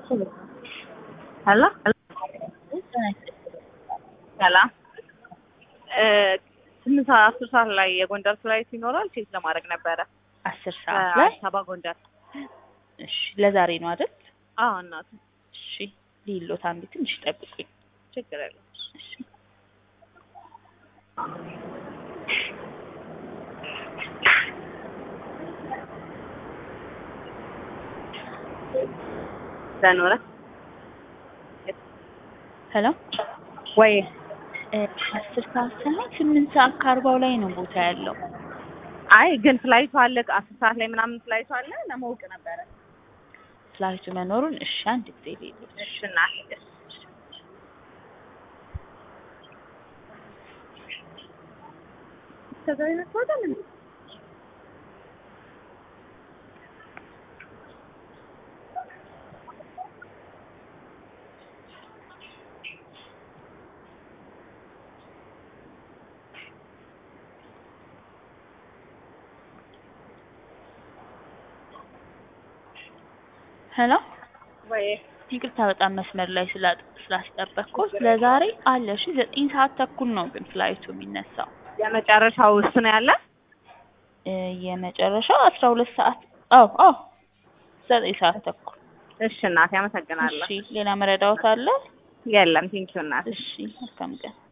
ሄሎ ሰላም ስምንት ሰዓት አስር ሰዓት ላይ የጎንደር ፍላይት ይኖራል ቼክ ለማድረግ ነበረ አስር ሰዓት ላይ አዲስ አበባ ጎንደር እሺ ለዛሬ ነው አይደል አዎ እናቱ እሺ ሊሎት አንዴ ትንሽ ጠብቁኝ ችግር የለም እሺ ዘኖረ ሄሎ ወይ እ አስር ሰዓት ሳይሆን ስምንት ሰዓት ከአርባው ላይ ነው ቦታ ያለው አይ ግን ፍላይቱ አለ አስር ሰዓት ላይ ምናምን ፍላይቱ አለ ለማወቅ ነበረ ፍላይቱ መኖሩን እሺ አንድ ጊዜ ሊሎት እሺ እናቴ እሺ ከዛ ይመስላል እንዴ ሄሎ ወይ ይቅርታ በጣም መስመር ላይ ስላ- ስላስጠበቅኩት ለዛሬ አለ እሺ ዘጠኝ ሰዓት ተኩል ነው ግን ፍላይቱ የሚነሳው የመጨረሻው እሱ ነው ያለ እ የመጨረሻው አስራ ሁለት ሰዓት አዎ አዎ ዘጠኝ ሰዓት ተኩል እሺ እናቴ አመሰግናለሁ እሺ ሌላ መረዳዎት አለ የለም ቴንኪው እናቴ እሺ መልካም ቀን